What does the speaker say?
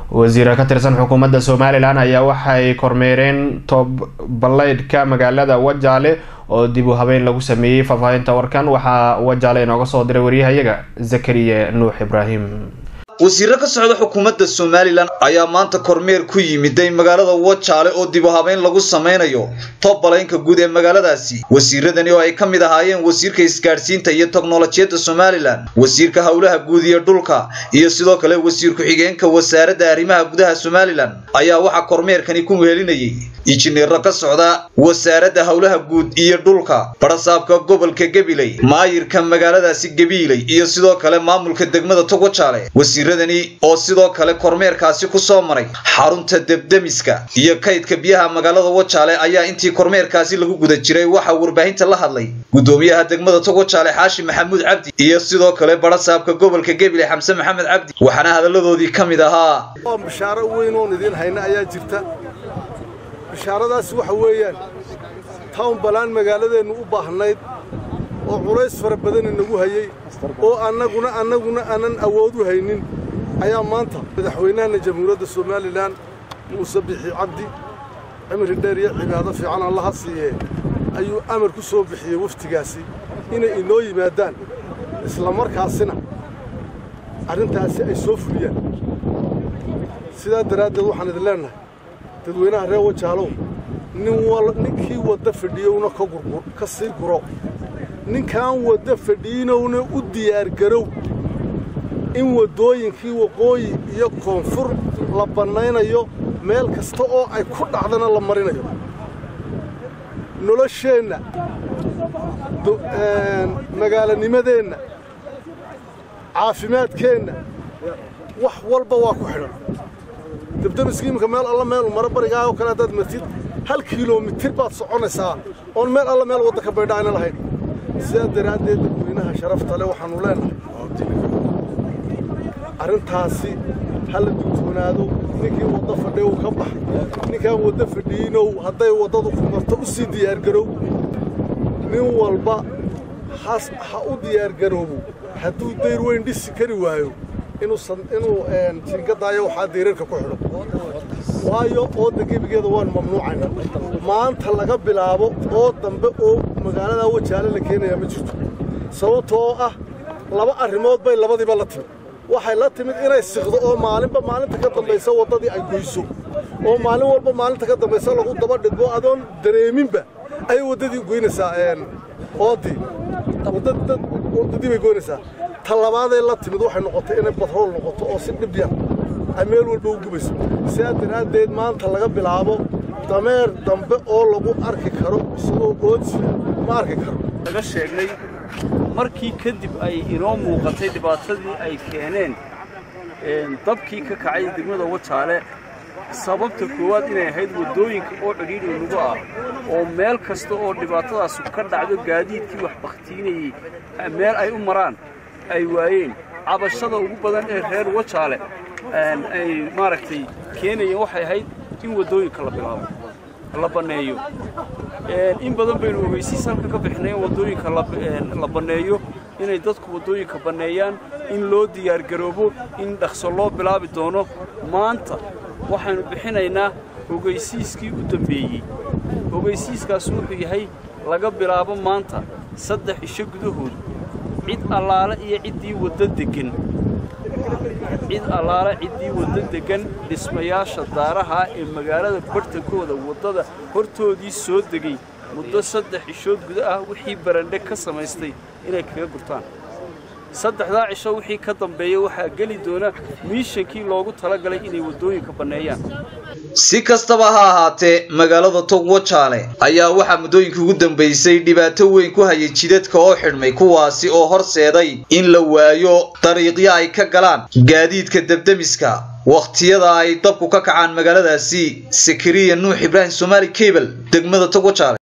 wasiira ka tirsan xukuumadda somalilan ayaa waxay kormeereen toob ballaydhka magaalada wajaale oo dib u habeyn lagu sameeyey faahfaahinta warkan waxaa wajaale inooga soo diray waryahayaga zakariya nuux ibraahim wasiiro ka socda xukuumadda somalilan ayaa maanta kormeer ku yimiday magaalada wajaale oo dib u habeyn lagu samaynayo toobbalaynka guud ee magaaladaasi wasiiradani oo ay ka mid ahaayeen wasiirka isgaadhsiinta iyo teknolojiyadda somalilan wasiirka howlaha guud iyo dhulka iyo sidoo kale wasiir ku-xigeenka wasaaradda arrimaha gudaha somalilan ayaa waxaa kormeerkani ku wehelinayay injineero ka socda wasaaradda howlaha guud iyo dhulka barasaabka gobolka gabiley maayirka magaaladaasi gabiiley iyo sidoo kale maamulka degmada togwajaale wasiiradani oo sidoo kale kormeerkaasi ku soo maray xarunta debdemiska iyo kaydka biyaha magaalada wajaale ayaa intii kormeerkaasi lagu guda jiray waxaa warbaahinta la hadlay gudoomiyaha degmada togwajaale xaashi maxamuud cabdi iyo sidoo kale barasaabka gobolka gabiley xamse maxamed cabdi waxaana hadalladoodii ka mid ahaa bishaaro weyn oon idiin hayna ayaa jirta bishaaradaasi waxa weeyaan town balaan magaaladeennu u baahnayd oo culays fara badan inagu hayey oo annaguna annaguna aanan awood u haynin ayaa maanta madaxweynahana jamhuuriyadda somalilan muuse bixi cabdi cimri dheer iyo cibaado fiican allaha siiyee ayuu amar ku soo bixiyey waftigaasi inay inoo yimaadaan isla markaasina arrintaasi ay soo fuliyaan sidaa daraaddeed waxaan idin leennahay dadweynaha reer wajaalow ninkii wadda fadhiyowna ka sii guro ninkaan wadda fadhiinowna u diyaargarow in waddooyinkii waqooyi iyo koonfur la bannaynayo meel kasta oo ay ku dhacdana la marinayo nolosheenna magaalanimadeenna caafimaadkeenna wax walba waa ku xidhan debdemiska iminka meel alla meel maro barigaa oo kale haddaad martid hal kilomitir baad soconaysaa oon meel alla meel wadda ka baydha ayna lahayn sidaa daraaddeed dadweynaha sharafta le waxaannu leennahay arrintaasi ha la digtoonaado ninkii wadda fadhiyow ka bax ninkaan wadda fadhiinow hadday waddadu ku marto u sii diyaargarow nin walba ha u diyaargaroobo hadduu dayr weyn dhisi kari waayo inuu jingadaayo waxaa dayrarka ku xidho waayo oodda gebigeeda waan mamnuucayna maanta laga bilaabo oo dambe oo magaalada wajaale la keenayaa ma jirto sababtoo ah laba arrimood bay labadiiba la timid waxay la timid inay siqdo oo maalinba maalinta ka dambaysa waddadii ay goyso oo maalin walba maalinta ka dambaysa lagu daba dhidbo adoon dareeminba ayay waddadii goynaysaa ooddii waddadii bay goynaysaa ta labaaday la timid waxay noqotay inay batrool noqoto oo si dhib yar ay meel walba u gubayso sidaa daraaddeed maanta laga bilaabo dameer dambe oo lagu arki karo isagoo oodsida ma arki karo laga sheegnay markii kadib ay inoo muuqatay dhibaatadii ay keeneen dabkii ka kacay degmada wajaale sababta koowaad inay ahayd waddooyinka oo cidhiidhi nugu ah oo meel kasta oo dhibaatadaasu ka dhacdo gaadiidkii wax bakhtiinayey meel ay u maraan ay waayeen cabashada ugu badan ee reer wajaale ay maaragtay keenayeen waxay ahayd in waddooyinka la bilaabo la banneeyo in badan baynu ogeysiis halka ka bixinay in waddooyinka la banneeyo inay dadku waddooyinka banneeyaan in loo diyaargaroobo in dhaqso loo bilaabi doono maanta waxaynu bixinaynaa ogeysiiskii u dambeeyey ogeysiiskaas wuxuu yahay laga bilaabo maanta saddex isho gudahood cid allaale iyo ciddii wadda deggan cid allaale ciddii wadda deggan dhismayaasha daaraha ee magaalada bartankooda waddada hortoodii soo degay muddo saddex cishood guda ah wixii barandhe ka samaystay inay kaga gurtaan saddexdaa cisho wixii ka dambeeya waxaa geli doona miishankii loogu talagalay inay waddooyinka banneeyaan si kastaba ha ahaatee magaalada togwajaale ayaa waxaa muddooyinkii ugu dambaysay dhibaato weyn ku hayay jidadka oo xidhmay kuwaasi oo horseeday in la waayo dariiqyo ay ka galaan gaadiidka debdemiska wakhtiyada ay dabku ka kacaan magaaladaasi sakariya nuux ibraahim somaali cable degmada togwajaale